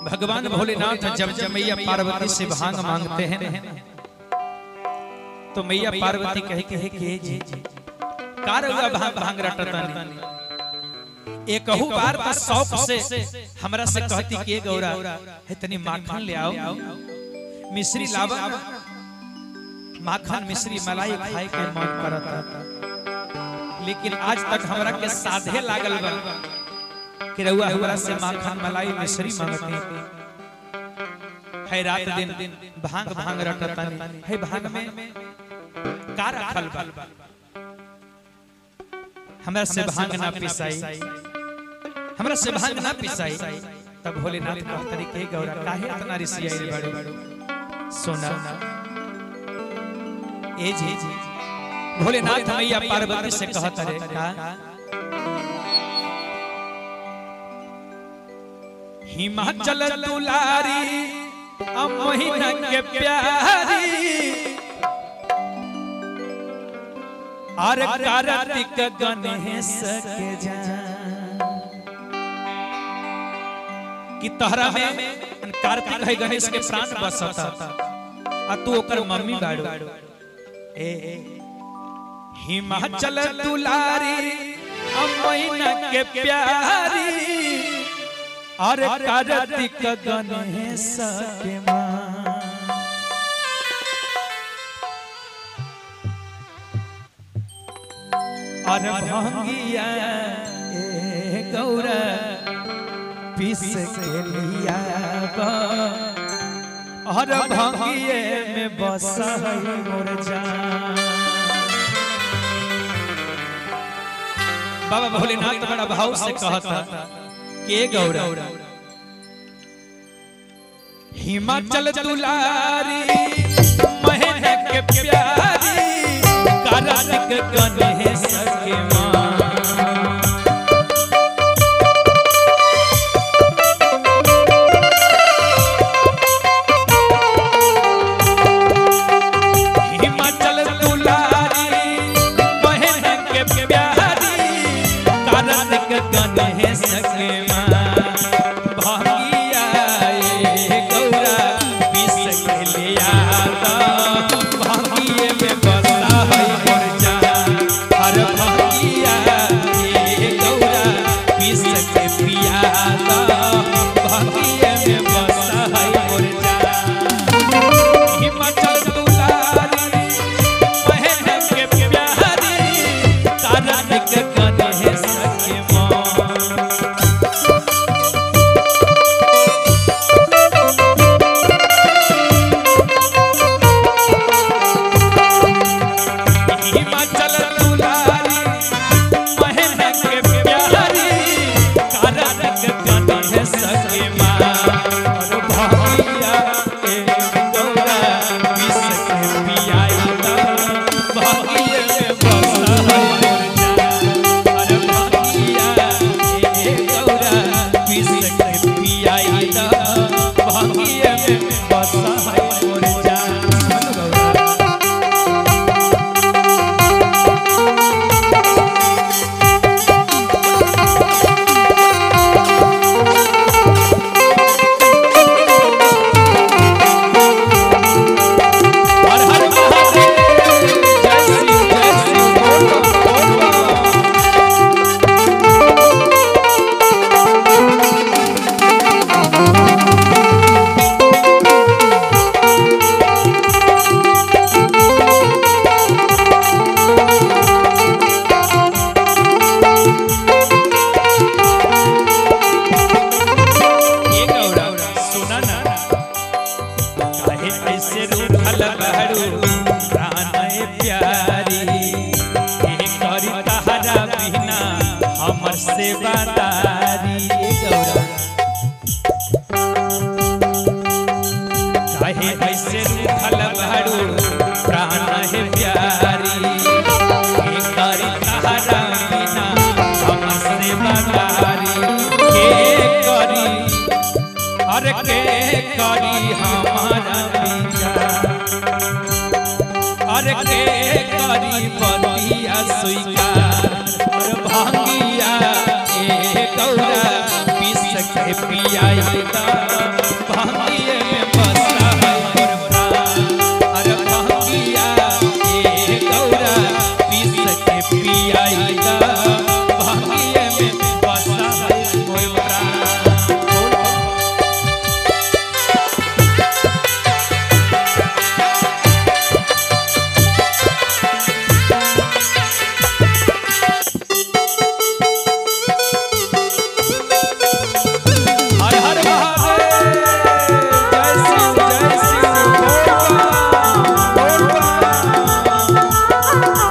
भगवान भोलेनाथ जब जब मैया पार्वती से भांग मांगते हैं तो मैया पार्वती कहे कहे के जी का रउआ भांग भांग रटतानी एक कहू बार तो शौक से हमरा से कहती के गौरा इतनी माखन ले आओ मिश्री लावा माखन मिश्री मलाई खाए के मन करता लेकिन आज तक हमरा के साधे लागल बा कि रउआ हमरा से माखन मलाई मिश्री मांगती है रात दिन भांग भांग रटतानी है भांग में का रखल बा हमरा से भांग ना पिसाई हमरा से भांग ना पिसाई तब भोलेनाथ कहतरी के गौरा काहे इतना रिसियाई रे बाड़ू सोना ए जी भोलेनाथ मैया पार्वती से कहत रे का हिमाचल दुलारी अब महीना के प्यारी और कार्तिक गणेश के जान कि तहरा में कार्तिक है गणेश के प्राण बसता आ तू ओकर मम्मी बाड़ू ए हिमाचल दुलारी अब महीना के प्यारी और कार्तिक गणेश के मां और भंगिया ए गौरा पीस के लिया बा और भंगिए में बस है मोर जान बाबा भोलेनाथ बड़ा भाव से कहता के गौरा हिमाचल दुलारी महीना के प्यारी कार्तिक गणेश के मां हिमाचल दुलारी महीना के प्यारी कार्तिक गणेश के मां भागिया ए गौरा विष के लिया भागिए में बसा है मोर जान हर भागिया ए गौरा विष के पिया भागिए में बसा है मोर जान हिमाचल दुलारी महीना के प्यारी कार्तिक गणेश के मां हिमाचल दुलारी महीना के प्यारी कार्तिक गणेश के मां और भागिया ए गौरा विष के पियाई दा भागिए में बसा है मोर जान और भागिया ए गौरा विष के पियाई दा भागिए में बसा है मोर जान गौरा हर हर महादेव जय श्री जय श्री बोलो बोलो ये गौरा सुना ना काहे ऐसे रूठल बहरू प्राण प्यारी ए करी तहरा बिना हमर सेवादारी ए गौरा काहे ऐसे रूठल बहरू प्राण है प्यारी ए करी तहरा बिना हमर सेवादारी के करी हर के करी हमारा विचार हर के करी बलिया स्वीकार और भांगिया ए गौरा विष के पियाई दा भांगिए में बसा है मोर प्राण अरे भांगिया ए गौरा पीस के पियाईदा भांगिए में बसा है मोर प्राण हर हर महादेव जय शिव जय शिव बोल बम, बोल बम।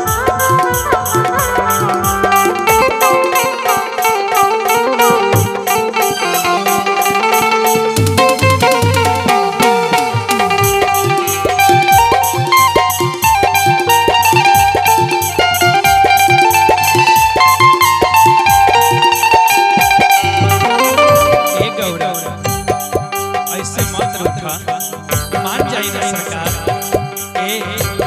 ए गौरव ऐसे मत उठा मान जाइए सरकार ए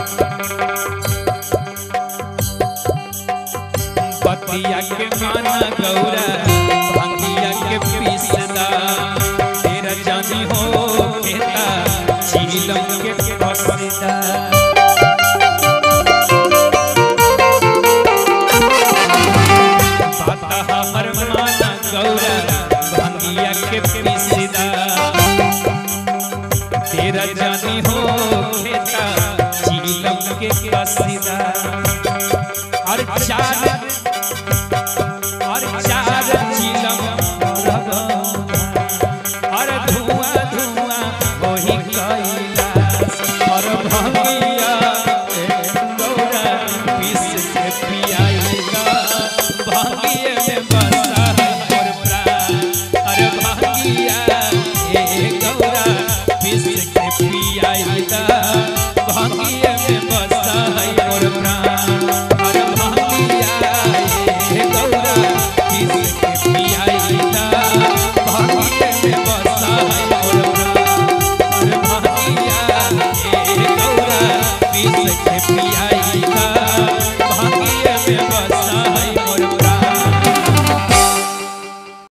पतिया के माना गौरा भांगिया के पीसदा तेरा जानी हो खेता चीलम के फसदा बाता हमर माना गौरा भांगिया के पीसदा तेरा जानी हो खेता चीलम के कसीदा और चार और चार चीलम रगो और धुआं धुआं वही कैलाश और भंगिया गौरा पीस के पियाईगा भागिए में बसा है मोर प्राण अरे भागिया ए गौरा पीस के पियाईगा भागिए में बसा है मोर प्राण अरे भागिया ए गौरा पीस के पियाईगा